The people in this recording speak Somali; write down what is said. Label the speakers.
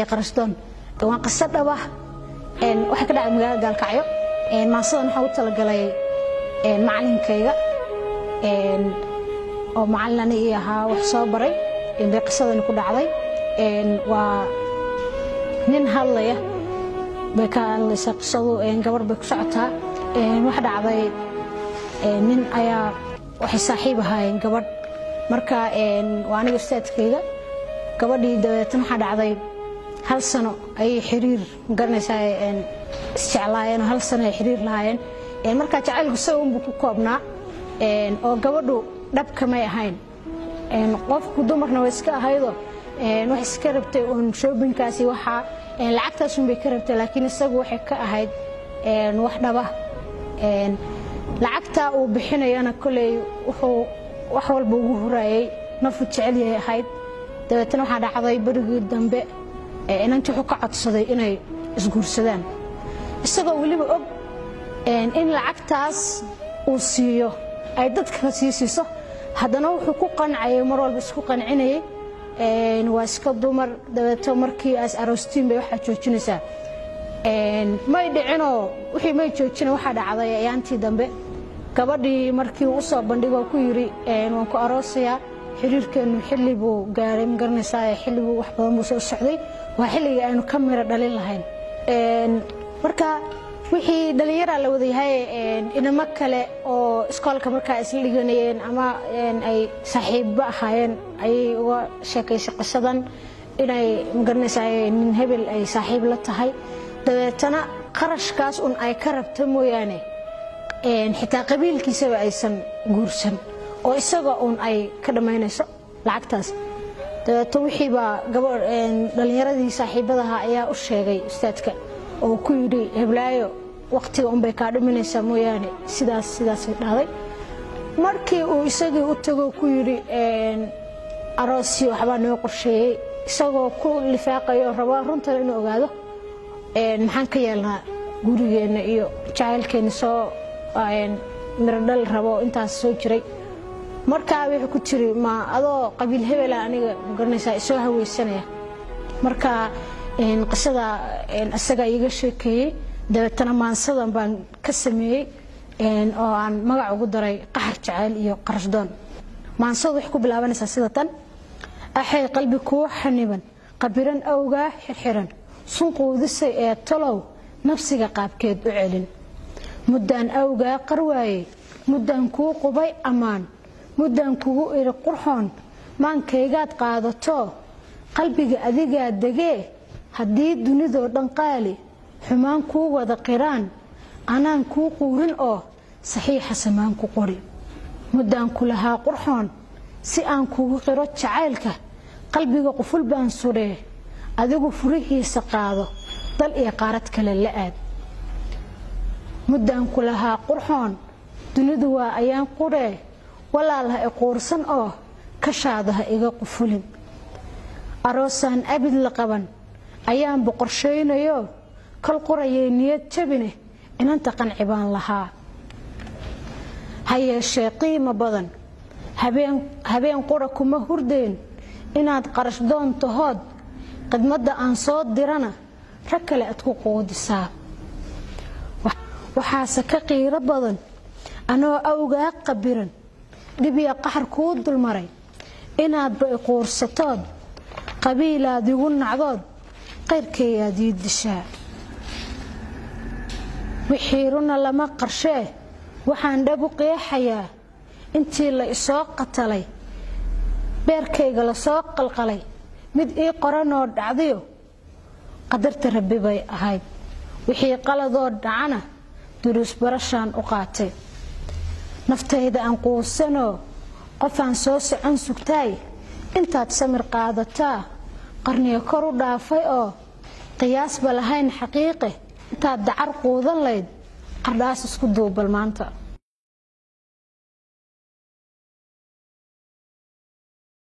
Speaker 1: iyo qarashdoon waa qiso dhaba waxay ka dhacday magaalada gaalkacyo maasadan waxaa u talagalay macalinkayga oo macalin ani ii ahaa wax soo baray bay qisadani ku dhacday waa nin hadlaya bay ka hadlaysaa qisadu gabar bay ku socotaa wax dhacday nin ayaa waxay saaxiib ahaayeen gabadh marka waa aniga ustaadkayga gabadhii dabeetan waxaa dhacday hal sano ayay xiriir magaranaysaa isjeclaayeen hal sano ay xiriir lahaayeen markaa jacaylku isaga unbuu ku koobnaa oo gabadhu dhabka may ahayn qofku dumarna way iska ahaydo wax iska rabtay uun shoobinkaasi waxaa lacagtaasunbay ka rabtay laakiin isagu waxay ka ahayd wax dhaba lacagtaa uu bixinayana koley wuxuu wax walba ugu huraayey nafu jecel yahay ahayd dabeetana waxaa dhacday berigii dambe inanti wuxuu ka codsaday inay isguursadaan isagoo weliba og in lacagtaas uu siiyo ay dad kala sii siiso haddana wuxuu ku qancayay mar walba isku qancinayay waa iska dumar dabeeto markii aas aroostiin bay waxaa joojinaysaa may dhicinoo wixii may joojina waxaa dhacday ayaantii dambe gabadhii markii uu usoo bandhigoo ku yidhi waan ku aroosayaa xiriirkeennu xilli buu gaaray ma garanaysaa xilli buu wax badan buu soo socday waa xilligii aynu ka miro dhalin lahayn marka wixii dhallinyaraa la wadayahay inamo kale oo iskoolka markaa isla dhiganayeen ama ay saaxiibba ahaayeen ayay uga sheekaysay qisadan inay magaranaysaa nin hebel ay saaxiib la tahay dabeetana qarashkaas un ay ka rabta mooyaane xitaa qabiilkiisaba aysan guursan oo isaga uun ay ka dhammaynayso lacagtaas dabeeto wixiibaa dhallinyaradii saaxiibadaha ayaa u sheegay ustaadka oo ku yidhi heblaayo wakhtiga unbay kaa dhiminaysaa mooyaane sidaas sidaasay dhahday markii uu isagii u tago ku yidhi aroosi waxbaa noo qorsheeyey isagoo ku lifaaqayo rabaa runtan inuu ogaado maxaan ka yeelnaa gurigeenna iyo jacaylkeenna soo mirodhal rabo intaas soo jiray markaa wuxuu ku tiri ma adoo qabiil hebela aniga magaranaysaa isoo haweysanaya marka qisada isagaa iiga sheekeeyey dabeetana maansadan baan ka sameeyey oo aan magac ugu daray qaxar jacayl iyo qarashdoon maansadu waxay ku bilaabanaysaa sida tan axay qalbi kuwa xaniban qabiran awgaa xirxiran sunquudisay ee talow nafsiga qaabkeed u celin muddaan awgaa qarwaayey muddaan kuu qubay ammaan muddaan kugu iri qurxoon maankaygaad qaadato qalbiga adigaa degee haddii dunidoo dhan qaali xumaan kuu wada qiraan anaan kuu quurin oo saxiixa samaan ku qori muddaan ku lahaa qurxoon si aan kugu qiro jacaylka qalbiga quful baan sudhee adigu furihiisa qaado dal iyo qaarad kale la aad muddaan ku lahaa qurxoon dunidu waa ayaan qurhee walaal ha iquursan oo kashaada ha iga qufulin aroosaan abid la qaban ayaan boqorshaynayo kal qorayay niyad jabine inanta qanci baan lahaa ha yeeshee qiimo badan habeen qura kuma hurdeen inaad qarash doon tahood khidmadda aan soo dirana rag kale aad ku quudisaa waxaase ka qiiro badan anoo awgaa qabiran dhibiya qaxar kuu dulmaray inaadba iquursatood qabiilaad igu nacdood qayrkayaad ii dishaa wixii runa lama qarshee waxaan dhab u qeexayaa intii la isoo qatalay beerkayga lasoo qalqalay mid ii qoranoo dhacdayo qadarta rabbi bay ahayd wixii qaladoo dhacana duruus barashaan u qaatay naftayda aan quusanoo qofaan soo socon sugtaay intaad samir qaadataa qarniga kor u dhaafay oo qiyaasba lahayn xaqiiqe intaad dacar quudan layd qardhaas isku duubal maanta